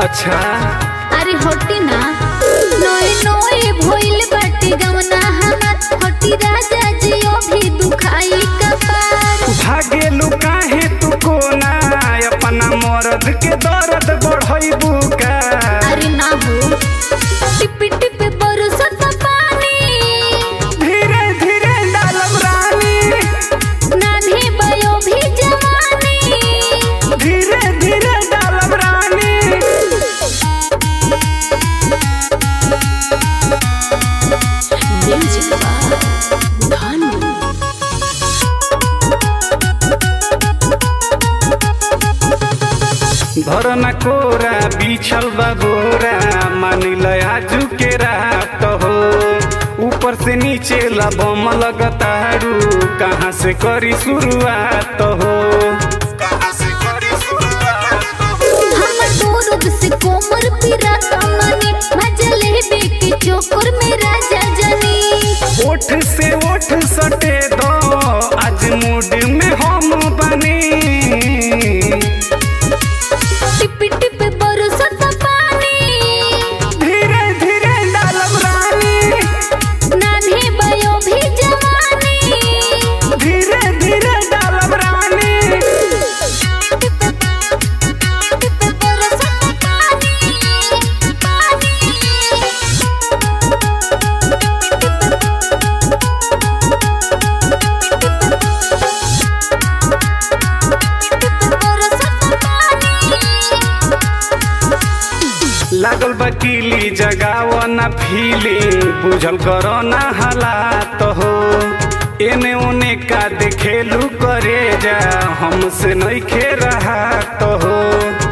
अच्छा अरे हटी ना नोए नोए भइल बाटे गवना हमार हटी राजा जियो भी दुखाई कपार भागेलू काहे तू कोना अपना मर्द के दर्द बढ़ैबू का अरे ना हो टिप टिप बरसत पानी धीरे धीरे डालब रानी नान्हे बयो भी जवानी धीरे धीरे डालब रानी म्यूजिक भानु धरना कोरा बिछल बा बोरा मानिल आजू के रात हो ऊपर से नीचे लबम लगतारू कहाँ से करी शुरुआत हो हम दूर से कोमर पिरा तमनी मजले बेके चोकर में राजा जनी ओठ से ओठ सटे दो आज मूड में हम बनी टिप टिप बरसत पानी धीरे धीरे डालब रानी नान्हे बयो भी जवानी धीरे धीरे डालब रानी बरसत पानी लागल बकीली जगाव ना फीलिंग बुझल करो ना हालात हो एने ओने का देखेलू करे जा हमसे नहीं खे रहा तो हो